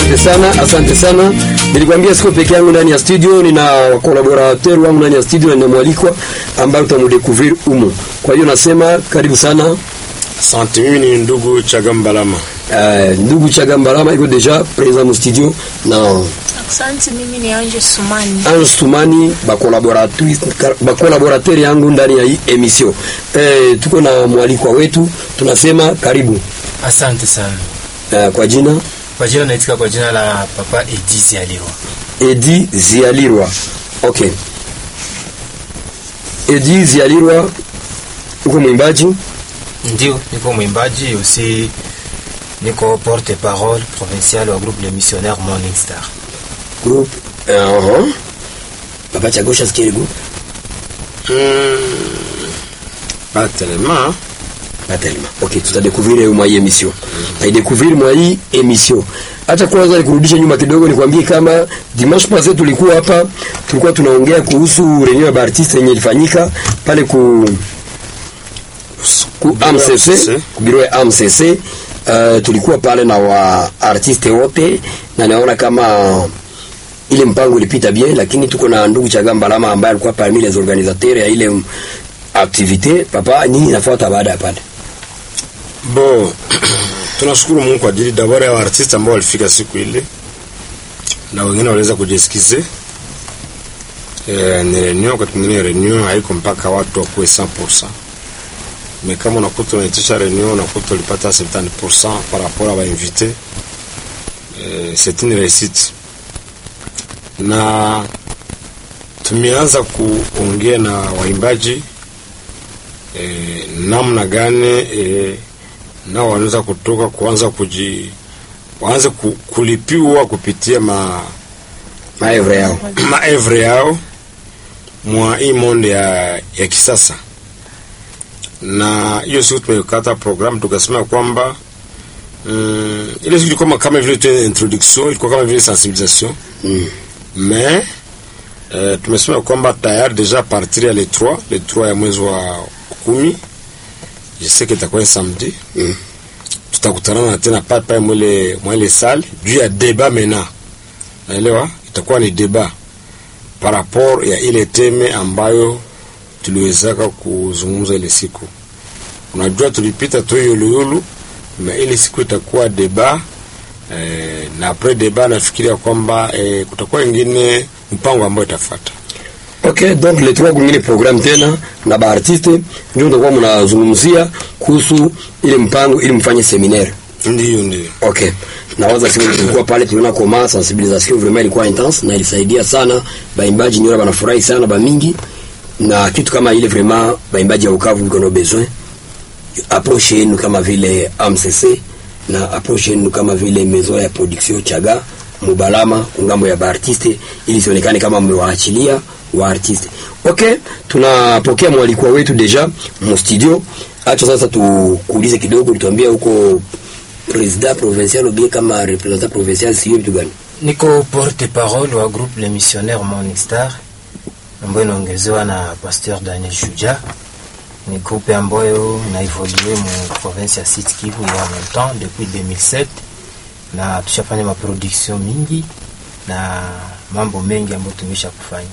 Asante sana, asante sana. Nilikwambia siko peke yangu ndani ya studio, nina collaborateur wangu ndani ya studio na nina mwalikwa ambaye utamudekuvrir umo. Kwa hiyo nasema karibu sana. Asante, mimi ni ndugu Chagambalama. Uh, ndugu Chagambalama iko deja present mu studio na Asante, mimi ni Anje Sumani. Ange Sumani ba collaboratrice ba collaborateur yangu ndani ya hii emission. Eh, tuko na mwalikwa wetu, tunasema karibu. Asante sana. Uh, kwa jina Kwa jina naitika kwa jina la Papa Edizi Aliwa. Edi Zialirwa. Okay. Edi Zialirwa uko mwimbaji Ndio, niko mwimbaji aussi niko porte parole provincial wa groupe Le Missionnaire Morning Star. group uh -huh. Papa Chagosha sikiri group Pas tellement. pas tellement. Okay, tutadécouvrir mwa hii emission. Na idécouvrir mwa hii emission. Acha kwanza nikurudishe nyuma kidogo nikwambie kama dimanche passé tulikuwa hapa tulikuwa tunaongea kuhusu reunion ya artiste yenye ilifanyika pale ku ku AMCC ku biro ya AMCC uh, tulikuwa pale na wa artiste wote na naona kama ile mpango ilipita bien, lakini tuko na ndugu Chagamba Lama ambaye alikuwa parmi les organisateurs ya ile mm, activité. Papa, nini inafuata baada ya pale? Bon, tunashukuru Mungu kwa ajili d'abord ya artiste ambao walifika siku ile na wengine waliweza kujisikize. Eh, ni reunion wakati mwingine reunion haiko mpaka watu wakuwe 100%. Mais kama unakuta unaitisha reunion unakuta ulipata 70% par rapport à bainvité. Eh, c'est une réussite. Na tumeanza kuongea na waimbaji eh, namna gani eh, nao wanaweza kutoka kuanza kuji waanze ku, kulipiwa kupitia ma Maevre yao. maevre yao mwa hii monde ya, ya kisasa na hiyo siku tumekata program tukasema kwamba mm, ile siku ilikuwa kama vile tu introduction ilikuwa kama vile sensibilisation Mm. mais eh, tumesema kwamba tayari deja partir ya le 3 le 3 ya mwezi wa kumi je sais que itakuwa samedi Mm. tutakutana tena pale pale mwele mwele salle juu ya débat maintenant naelewa itakuwa ni débat par rapport ya ile teme ambayo tuliwezaka kuzungumza ile siku unajua tulipita tu yuluyulu na ile siku itakuwa débat eh, na après débat nafikiria kwamba eh, kutakuwa ingine mpango ambayo itafuata Okay, donc le trois kungine programme tena na ba artiste ndio mtakuwa mnazungumzia kuhusu ile mpango ili mfanye seminaire. ndiyo ndiyo Okay. Nawaza siku tulikuwa pale tuliona koma sensibilisation vraiment ilikuwa intense na ilisaidia sana baimbaji nyora banafurahi sana ba mingi na kitu kama ile vraiment baimbaji ya Bukavu biko na besoin approche yenu kama vile AMCC na approche yenu kama vile maison ya production Chaga Mubalama kungambo ya baartiste ili sionekane kama mmewaachilia wa artiste. Okay, tunapokea mwalikwa wetu deja mu studio. Acha sasa tukuulize kidogo, tuambie huko president provincial ou bien kama representant provincial sio vitu gani? Niko porte parole wa groupe Le Missionnaire Morning Star ambayo inaongezewa na Pasteur Daniel Shuja. Ni groupe ambayo na evolue mu province ya Sud Kivu ya longtemps depuis 2007 na tushafanya maproduction mingi na mambo mengi ambayo tumesha kufanya.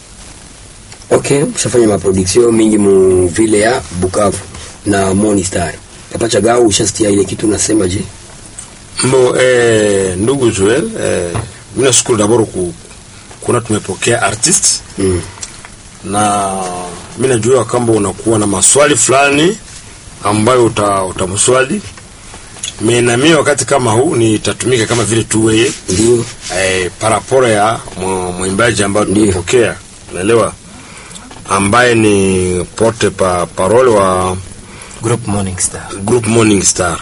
Okay, ushafanya maproduction mingi mu vile ya Bukavu na Morning Star. Papa Chagao ushasikia ile kitu unasema je? Mbo, eh, ndugu Joel eh, mimi nashukuru d'abord ku, kuna tumepokea artist Mm. na mimi najua kwamba unakuwa na maswali fulani ambayo uta, utamswali mimi na mimi wakati kama huu nitatumika kama vile tu wewe Ndio. eh, parapora ya mwa- mwimbaji ambayo Ndio. tumepokea unaelewa ambaye ni porte pa parole wa Groupe Morning Star. group Morning Star.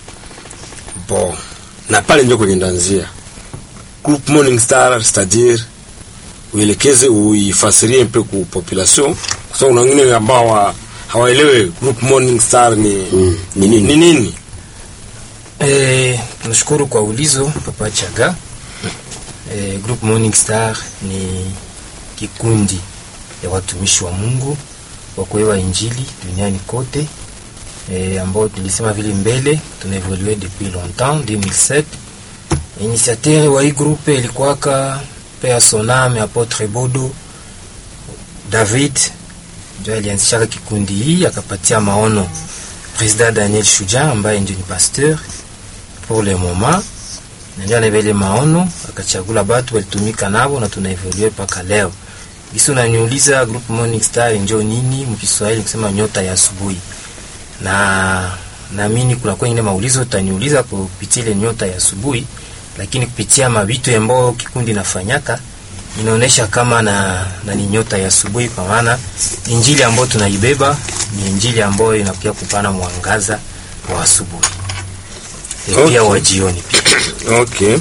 Bon, na pale ndio kwenye ndanzia group Morning Star, c'est-à-dire uelekeze uifasirie mpe ku population, kwa sababu kuna wengine ambao hawa- hawaelewe group Morning Star ni Mm. Ni nini? ni nini. Eh, nashukuru kwa ulizo Papa Chaga. Eh, Group Morning Star ni kikundi ya watumishi wa Mungu wa kuewa injili duniani kote eh, ambao tulisema vile mbele tunaevolue depuis longtemps 2007 Initiateur wa hii groupe ilikuwaka pea Soname Apotre Bodo David ndio alianzishaka kikundi hii akapatia maono President Daniel Shuja ambaye ndio ni pasteur pour le moment, na ndio anabele maono akachagula batu walitumika nabo na tunaevolue mpaka leo. Gisi unaniuliza group Morning Star njo nini mkiswahili kusema nyota ya asubuhi, na naamini kuna kwengine maulizo utaniuliza kupitia ile nyota ya asubuhi, lakini kupitia mabitu ambayo kikundi nafanyaka inaonesha kama na, na ni nyota ya asubuhi, kwa maana injili ambayo tunaibeba ni injili ambayo inakuja kupana mwangaza wa asubuhi E, Okay. pia wa jioni pia. Okay.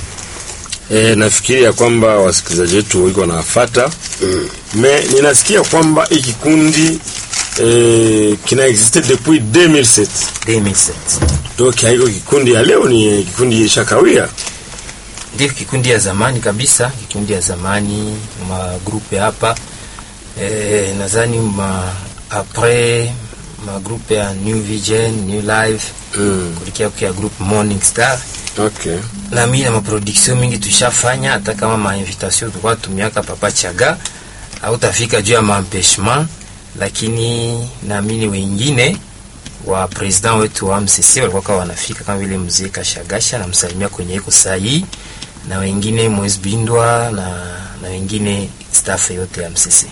E, nafikiri ya kwamba wasikilizaji wetu wiko wanafata me ninasikia kwamba hii kikundi e, kina existe depuis 2007 2007 donc haiko kikundi ya leo, ni kikundi ishakawia. ndio kikundi ya zamani kabisa, kikundi ya zamani magrupe hapa e, nadhani ma apres magrupe ya New Vision, New Life Mm. kulikia kia group Morning Star Okay. na mimi na maproduction mingi tushafanya, hata kama mainvitation tulikuwa tumiaka Papa Chaga au tafika juu ya maempeshement, lakini naamini wengine wa president wetu wa MCC walikuwa wanafika kama vile mzee Kashagasha na msalimia kwenye iko sahi na wengine Moise Bindwa na, na wengine staff yote ya MCC.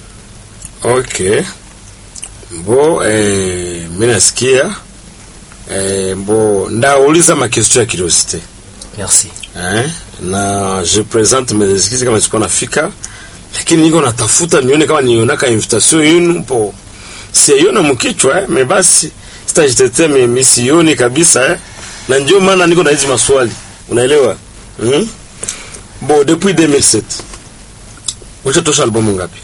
Okay. Bo eh, mimi nasikia eh, bo ndauliza makestio ya curiosité Merci. eh, na je présente mes excuses kama sikuwa nafika, lakini niko natafuta nione kama nionaka invitation yenu po siaiona mkichwa eh, me basi sitajitetea mimi sioni kabisa eh, na ndio maana niko na hizi maswali unaelewa hmm? Bo depuis 2007 ushatosha albumu ngapi?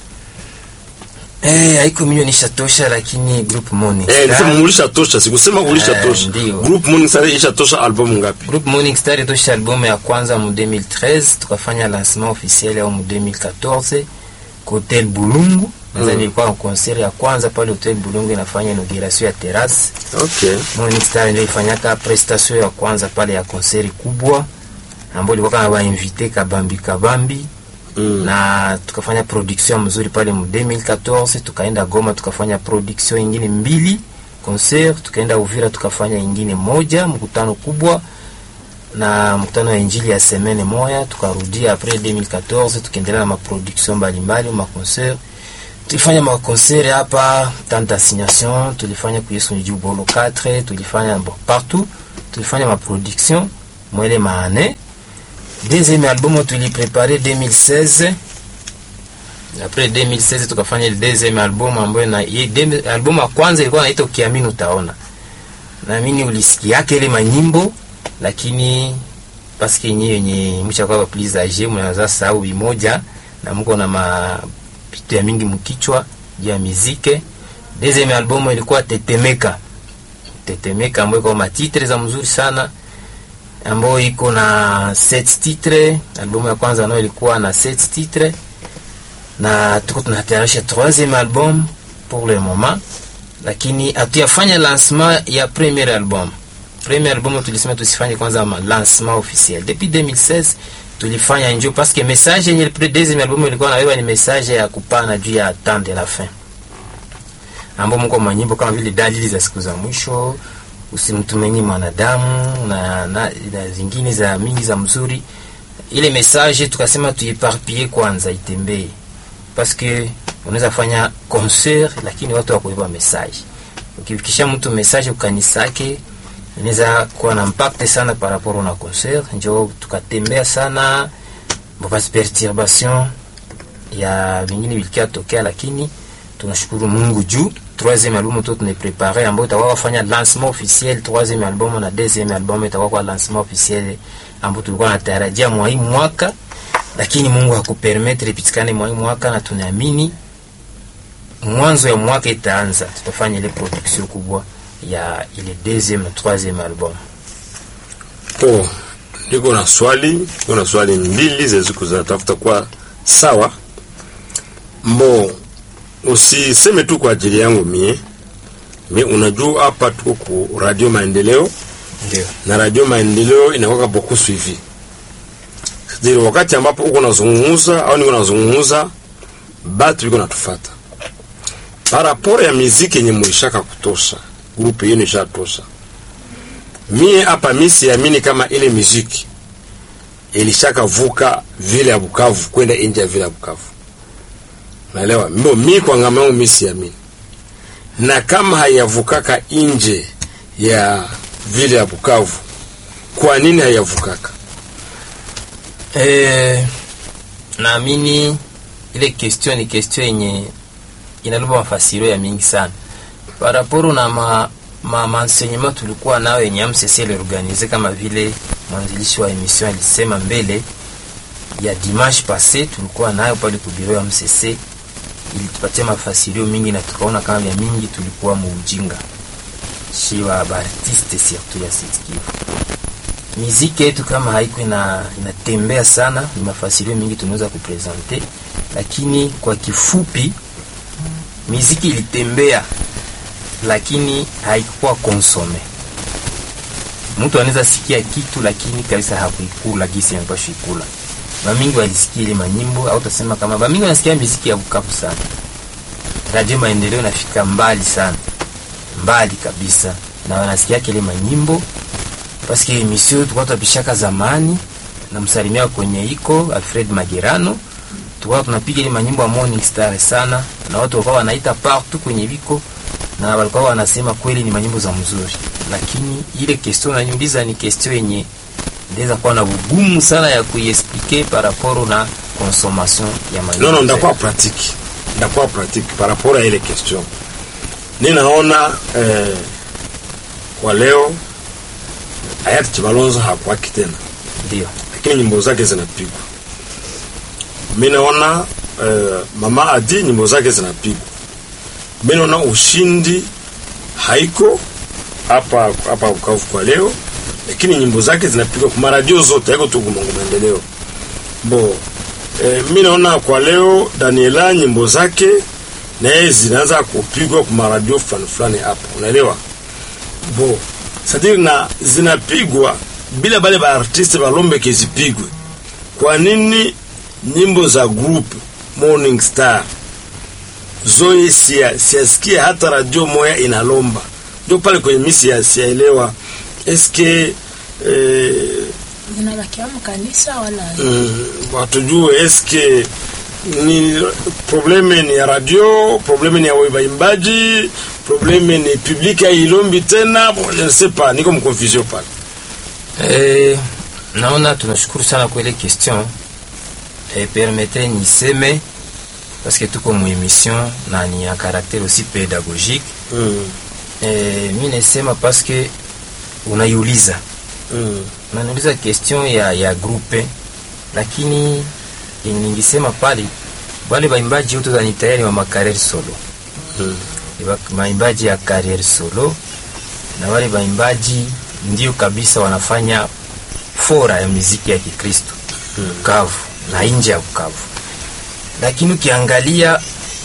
Eh, haiko mimi nishatosha lakini group Morning Eh, Star. nisema ulisha tosha, sikusema ulisha Eh, tosha. ndio. Group Morning Star isha tosha albumu ngapi? Group Morning Star itosha albumu ya kwanza mu 2013 tukafanya lancement officiel au mu 2014 ku Hotel Bulungu. Nadhani ilikuwa concert ya kwanza pale Hotel Bulungu inafanya inauguration ya terrasse. Okay. Morning Star ndio ifanyaka prestation ya kwanza pale ya concert kubwa ambayo ilikuwa kama ba invité kabambi kabambi Mm. na tukafanya production mzuri pale mu 2014 tukaenda Goma tukafanya production ingine mbili concert, tukaenda Uvira tukafanya ingine moja mkutano kubwa na mkutano wa injili ya semene moya, tukarudia après 2014 tukaendelea na maproduction mbalimbali ma concert. Tulifanya ma concert hapa Tante Assignation, tulifanya ku Yesu Njuu Bolo 4, tulifanya bon, partout, tulifanya ma production mwele maane deuxième album tuliprepare 2016 après 2016 tukafanya ile deuxième album ambayo na hii dem- album ya kwanza ilikuwa inaitwa Ukiamini Utaona. Naamini ulisikiake ile manyimbo lakini paske yenyewe yenye mchakuwa please age mnaweza sahau bimoja na mko na mapitu ya mingi mkichwa juu ya muziki. Deuxième album ilikuwa Tetemeka. Tetemeka ambayo kwa matitre za mzuri sana ambayo iko na set titre. Albumu ya kwanza nayo ilikuwa na set titre, na tuko tunatayarisha troisième album pour le moment, lakini hatuyafanya lancement ya premier album. Premier album tulisema tusifanye kwanza ma lancement officiel depuis 2016 tulifanya njo parce que message yenye le deuxième album ilikuwa nabeba ni message ya kupana juu ya temps de la fin ambao mko manyimbo kama vile dalili za siku za mwisho, usimtumaini mwanadamu na, na, na zingine za mingi za mzuri. Ile message tukasema tuiparpie kwanza, itembee parce que unaweza fanya concert lakini watu wakuiba message. Ukifikisha mtu message ukanisake inaweza kuwa na impact sana par rapport na concert. Njo tukatembea sana basi perturbation ya vingine vilikia tokea, lakini tunashukuru Mungu juu troisième album tu tunaprepare ambayo itakuwa kufanya lancement officiel troisième album na deuxième album itakuwa kwa lancement officiel ambayo tulikuwa natarajia mwa hii mwaka, lakini Mungu hakupermettre ipitikane mwa hii mwaka, na tunaamini mwanzo ya mwaka itaanza, tutafanya ile production kubwa ya ile deuxième na troisième album. Po, niko na swali, niko na swali mbili zeziku zinatafuta kwa sawa. Mbo, usiseme tu kwa ajili yangu mie. Mi unajua hapa tuko ku Radio Maendeleo Ndio. na radio maendeleo inakuwa beaucoup suivi c'est-à-dire wakati ambapo uko nazungumuza au niko nazungumuza batu biko natufata par rapport ya miziki yenye mulishaka kutosha grupe yenu ishatosha mie hapa mi siamini kama ile miziki ilishaka vuka vile ya Bukavu kwenda nje ya vile ya Bukavu naelewa mbo mi kwa ngama yangu mi siamini na kama hayavukaka nje ya vile ya Bukavu kwa nini hayavukaka Eh, naamini ile question ni question yenye inalomba mafasirio ya mingi sana paraporo na ma, ma, maenseignement tulikuwa nayo yenye AMCC iliorganize kama vile mwanzilishi wa emission alisema mbele ya dimanche passé tulikuwa nayo pale ku bureau ya AMCC ilitupatia mafasirio mingi na tukaona kama vya mingi tulikuwa muujinga shi wa baartiste surtout ya Sud Kivu miziki yetu kama haiko ina inatembea sana, ni mafasirio mingi tunaweza kupresente, lakini kwa kifupi, miziki ilitembea, lakini haikuwa konsome. Mtu anaweza sikia kitu lakini kabisa hakuikula gisi anapaswa ikula. Bamingi walisikia ile manyimbo au tasema kama bamingi wanasikia miziki ya Bukavu sana. Radio Maendeleo inafika mbali sana, mbali kabisa, na wanasikia kile manyimbo paske emission tulikuwa tunapishaka zamani na msalimia kwenye iko Alfred Magerano, tulikuwa tunapiga ile manyimbo ya Morning Star sana, na watu walikuwa wanaita partout kwenye viko na walikuwa wanasema kweli ni manyimbo za mzuri, lakini ile question unaniuliza ni question yenye ndeza kuwa na ugumu sana ya kuiexpliquer par rapport na consommation ya manyimbo. non non ndakuwa pratique ndakuwa pratique par rapport à ile question ninaona eh, kwa leo hayati Chibalonzo hakuwaki tena ndio lakini nyimbo zake zinapigwa. Mi naona eh, mama Adi nyimbo zake zinapigwa. Mi naona ushindi haiko hapa hapa Bukavu kwa leo, lakini nyimbo zake zinapigwa kwa maradio zote, haiko tu Mungu maendeleo bo. Eh, mi naona kwa leo Daniela nyimbo zake na yeye zinaanza kupigwa kwa maradio fulani fulani hapa, unaelewa bo sadiri na zinapigwa bila bale ba artiste balombe kezipigwe. Kwa nini nyimbo za group Morning Star zoe sia siasikia hata radio moya inalomba? Ndio pale kwenye misi ya siaelewa eske eh, zinabakia mkanisa wala mm, watujue eske ni probleme ni ya radio, probleme ni ya waimbaji, probleme ni public hailombi tena, je ne sais pas, niko mconfusion pale. Eh, naona tunashukuru sana kwa ile question eh, permettez niseme parce que tuko mu émission na ni ya caractère aussi pédagogique Mm, eh, mi nasema parce que unaiuliza mm, unaniuliza question ya ya groupe lakini yenye ningisema pale wale waimbaji wote ni tayari wa makarere solo mm. Ni wa- waimbaji ya career solo na wale waimbaji ndio kabisa wanafanya fora ya muziki ya Kikristo Bukavu na nje ya Bukavu, lakini ukiangalia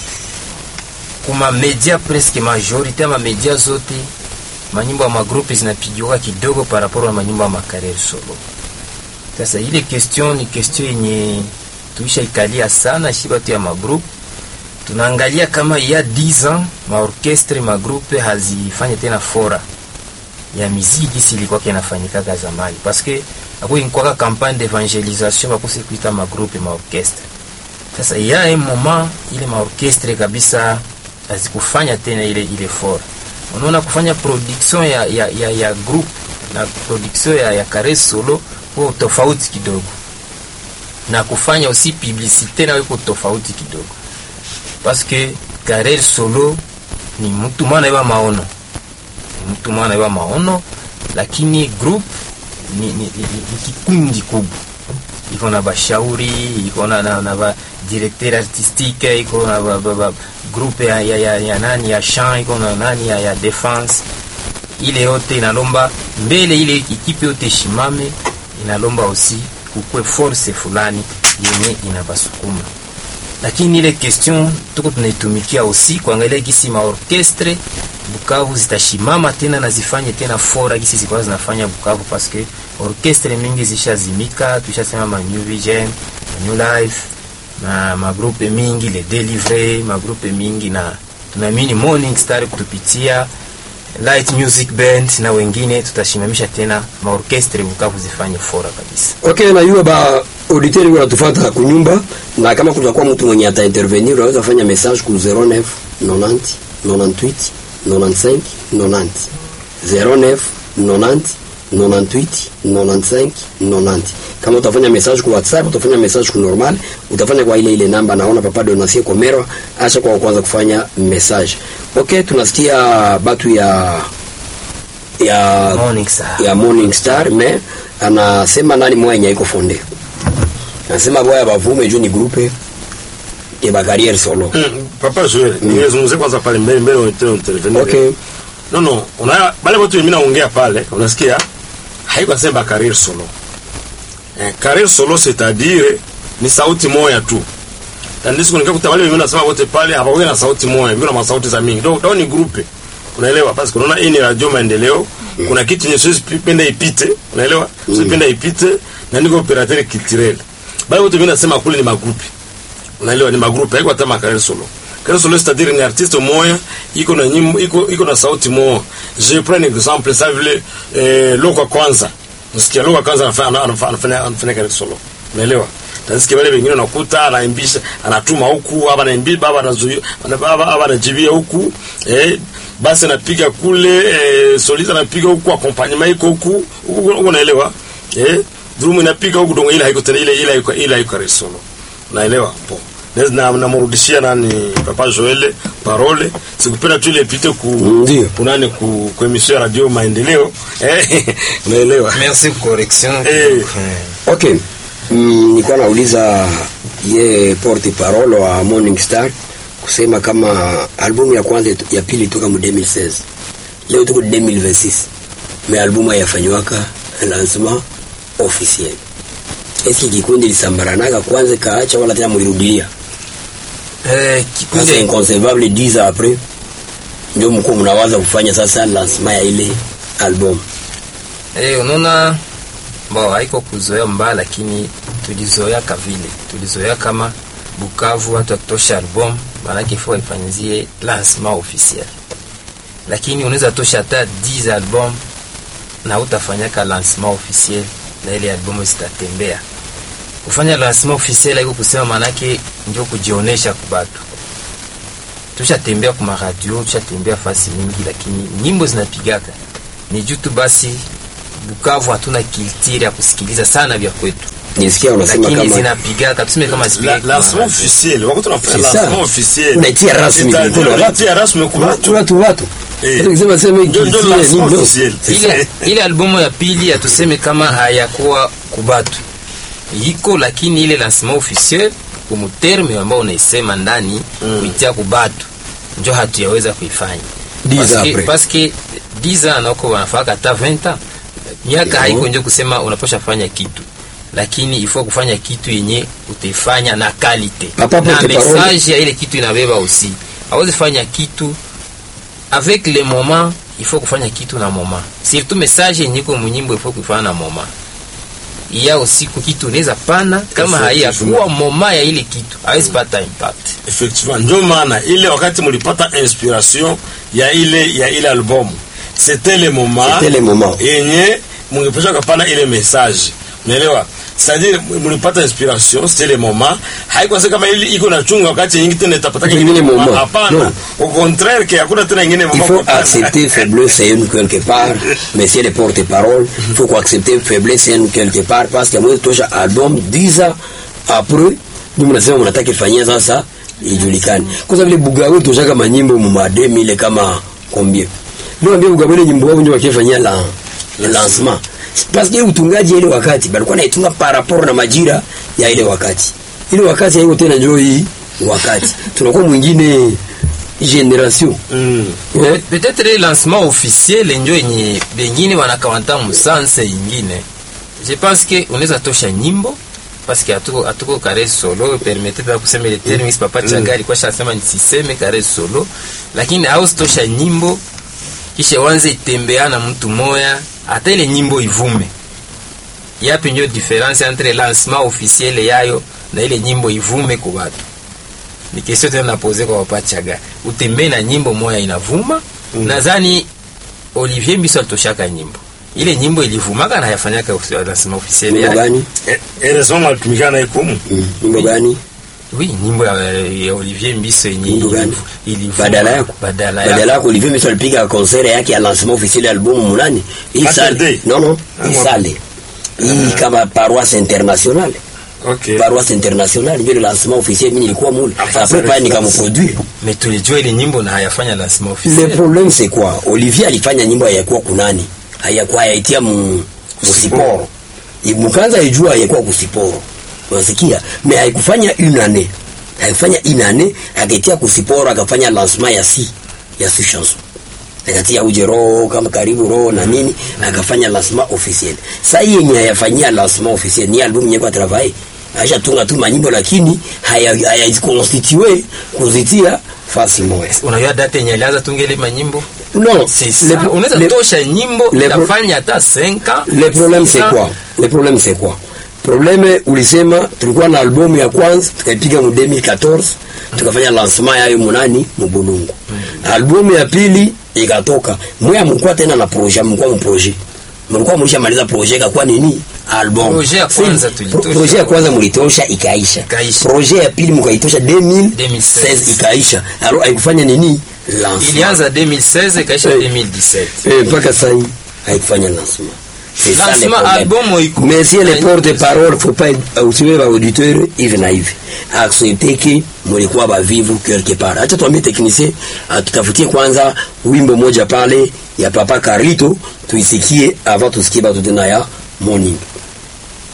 kuma media presque majorite ama media zote manyimbo ya magrupe zinapigiwa kidogo par rapport na manyimbo ya makarere solo. Sasa ile question ni question yenye tuisha ikalia sana shi batu ya magrupe tunaangalia kama ya 10 ans maorkestre magrupe hazifanye tena fora ya miziki gisi ilikuwa kinafanyikaga zamani paske ako inkwaka campagne d'evangelisation bakose kuita magrupe maorkestre sasa ya un moment ile maorkestre kabisa hazikufanya tena ile ile fora unaona kufanya production ya, ya, ya, ya group na production ya, ya kare solo huo tofauti kidogo na kufanya aussi publicité na iko tofauti kidogo paske carrière solo ni mtu mwana iwa maono Ni mtu mwana iwa maono lakini group ni, ni, ni, ni kikundi kubwa iko na bashauri iko na, na, na ba directeur artistique iko na ba, ba, ba, groupe ya, ya, ya, ya nani ya chant iko na nani ya, ya defense ile yote inalomba mbele ile ekipe yote shimame inalomba aussi kukwe force fulani yenye inabasukuma lakini ile question tuko tunaitumikia aussi kuangalia gisi maorkestre Bukavu zitashimama tena na zifanye tena fora gisi zilikuwa zinafanya Bukavu, paske orkestre mingi zishazimika, tushasema ma New Vision, ma New Life na magrupe mingi le Delivery, magrupe mingi na tunaamini Morning Star kutupitia Light Music Band na wengine tutashimamisha tena maorkestre Bukavu zifanye fora kabisa. Okay, na yule ba auditeur wanatufuata kunyumba, na kama kutakuwa mtu mwenye ata intervenir unaweza fanya message ku 09 90 98 95 90 09 90 98 95 90. Kama utafanya message ku WhatsApp, utafanya message ku normal, utafanya kwa ile ile namba naona papa Donatien Komero, acha kwa kwanza kufanya message. Okay, tunasikia batu ya ya Morning Star. ya Morning Star me anasema nani mwenye iko fonde anasema boya bavume juu ni grupe ya bakariere solo Mm, papa Joel, ningezungumzia kwanza pale mbele mbele unataka intervenir. okay No no, una bale watu mimi naongea pale, unasikia? Haiko sema career solo. Eh, career solo c'est-à-dire ni sauti moja tu. Tandis kuna kuta wale mimi nasema wote pale hawawe na sauti moja, mimi na sauti za mingi. Ndio ni grupe. Unaelewa? Basi kuna hii ni radio maendeleo. Kuna kitu yenye sisi penda ipite, unaelewa? Sisi penda ipite na niko operateur culturel. Bale wote mimi nasema kule ni magrupe. Unaelewa ni magrupe, haiko hata makarel solo. Karel solo c'est-à-dire ni artiste moya iko na nyimbo iko iko na sauti moja. Je prends un exemple ça vile eh, Loka kwanza. Msikia Loka kwanza anafanya anafanya anafanya anafanya karel solo. Unaelewa? Tasikia wale wengine unakuta anaimbisha anatuma huku hapa anaimbi baba anazuia baba hapa anajibia huku eh basi anapiga kule eh, solista anapiga huku accompagnement iko huku huku unaelewa eh drum inapiga huku dongo ile haiko tena ile ile haiko ile haiko karel solo. Unaelewa? Po na namrudishia nani papa Joel parole sikupenda tu ile pite ku Ndio. kunani ku, ku emission ya radio maendeleo eh unaelewa Merci pour correction. Eh. okay mm, nilikuwa nauliza ye porte parole wa Morning Star kusema kama albumu ya kwanza itu- ya pili toka mu 2016 leo tuko 2026 me albumu yafanywaka lancement officiel eski kikundi lisambaranaga kwanza kaacha wala tena mulirudilia Eh, sasa kikundi inconcevable 10 ans après ndio mko mnawaza kufanya sasa lancement ya ile album Eh, unaona bo haiko kuzoea mbaya, lakini tulizoea kavile, tulizoea kama Bukavu watu wakitosha album maanake ifo waifanyizie lancement officiel, lakini unaweza tosha hata 10 album na utafanyaka lancement officiel na ile album zitatembea. Kufanya lancement officiel haiko kusema maanake ndio kujionesha kubatu. Tushatembea kuma radio, tushatembea fasi mingi, lakini nyimbo zinapigaka ni juu tu basi Bukavu hatuna kiltiri ya kusikiliza sana vya kwetu, nisikia unasema lakini kama zinapigaka tuseme kama La- zipige lancement officiel wakati tunafanya C'est ça. lancement officiel Unaitia rasmi C'est-à-dire, mikono ya watu. unaitia rasmi kwa watu watu watu watu Eh. Hata ukisema sema hiki Ndio- ndio kisie, lancement nini, no. officiel. ile, ile albumu ya pili hatuseme kama hayakuwa kubatu iko, lakini ile lancement officiel kumuterme ambao unaisema ndani kuitia kubatu njo hatuyaweza kuifanya Dix ans Paske- après. paske 10 ans nako wanafaka hata 20 ans miaka Yeah. haiko njo kusema unaposha fanya kitu lakini ifo kufanya kitu yenye utaifanya na kalite Papa, na porte parole. message ya ile kitu inabeba aussi awezi fanya kitu avec le moment il faut kufanya kitu na moment surtout message yenye iko munyimbo il faut kuifanya na moment iya usiku kitu unaweza pana kama haiyakuwa moment ya ile kitu hawezi pata impact effectivement ndio maana ile wakati mlipata inspiration ya ile ya ile album c'était le moment C'était le moment. yenye mungepesha kapana ile message unaelewa c'est-à-dire mlipata inspiration c'était le moment haikuwa sasa kama ile iko na chunga wakati nyingi tena itapata Ingine moment. hapana Non. au contraire que hakuna tena ingine Il moment faut kwa- accepter faiblesse et une quelque part. Monsieur le porte-parole, il faut accepter faiblesse et une quelque part parce que moi tosha album 10 ans après ndio mnasema mnataka ifanyia sasa ijulikane. Kwa sababu ile Bugawe tosha kama nyimbo mu 2000 kama combien. Ndio ambia Bugawe ile nyimbo wao ndio wakifanyia la le lancement. Parce que utungaji ile wakati balikuwa naitunga par rapport na majira ya ile wakati. Ile wakati haiko tena njoo hii wakati. Tunakuwa mwingine generation. Mm. Eh? peut-être le lancement officiel njo yenye bengine wanakawanta musanse ingine je pense que unaweza tosha nyimbo parce que hatuko hatuko kare solo permettez pas kusema ile terme mm. papa chaga alikuwa shasema nisiseme kare solo lakini hausitosha nyimbo kisha wanze itembea na mtu moya hata ile nyimbo ivume yapi ndio difference entre lancement officiel yayo na ile nyimbo ivume kwa watu ni kesho tena napoze kwa wapachaga utembee na nyimbo moya inavuma mm. nadhani Olivier Mbiso alitoshaka nyimbo ile nyimbo ilivumaka na yafanyaka lancement officiel Nyimbo yake gani? heureusement alitumikana naye kumu Mm, Nyimbo gani? oui nyimbo ya, ya Olivier Mbiso yenye Nyimbo gani? ilivuma Badala yako. badala Badala yako yako Olivier Mbiso alipiga concert yake ya lancement officiel ya albumu munani? Hii Saturday. sale. Non non, hii Ah, sale. Hii kama paroisse internationale. okay Paroisse internationale ndio le lancement officiel mimi nilikuwa mule. Enfin, Après ça pas reste nikamproduire. mais tulijua ile nyimbo na hayafanya lancement Le officiel problème c'est quoi? Olivier alifanya nyimbo hayakuwa kunani? Hayakuwa hayaitia mu musiporo. Mukanza ijua hayakuwa kusiporo. Unasikia? Mais haikufanya une année. Haikufanya une année, akaitia kusiporo akafanya lancement ya si ya si chanson. Akatia uje roho kama karibu roho na nini akafanya lancement officiel. Sasa hii yenye hayafanyia lancement officiel ni album yenye kwa travail. Aisha tunga tu manyimbo lakini haya hayajikonstitue kuzitia fasi moja. unajua date yenye alianza tungele manyimbo Non, c'est le- ça unaweza le- tosha nyimbo le- itafanya hata 5 ans le problème six c'est ans. quoi le problème c'est quoi problème ulisema tulikuwa na albumu ya kwanza tukaipiga mu 2014 tukafanya lancement yayo munani mubulungu albumu ya pili ikatoka mweya mlikuwa tena na projet mlikuwa mu projet mlikuwa mlishamaliza projet ikakuwa nini album Projet ya Si, kwanza pro- tulitosha. projet ya kwanza mlitosha ikaisha Ikaisha. projet ya pili mkaitosha 2016 2016 ikaisha alors haikufanya nini lancement ilianza 2016 ikaisha Eh. 2017 Eh, mpaka sasa hii haikufanya lancement. C'est ça le Lancement, problème. album haiko- Mais si les haiko- porte-parole faut pas usiwe ba auditeur hivi na hivi. Accepter que mulikuwa bavivu quelque part. Acha tuambie technicien atutafutie kwanza wimbo moja pale ya Papa Carlito tuisikie avant tusikie batu tena ya morning.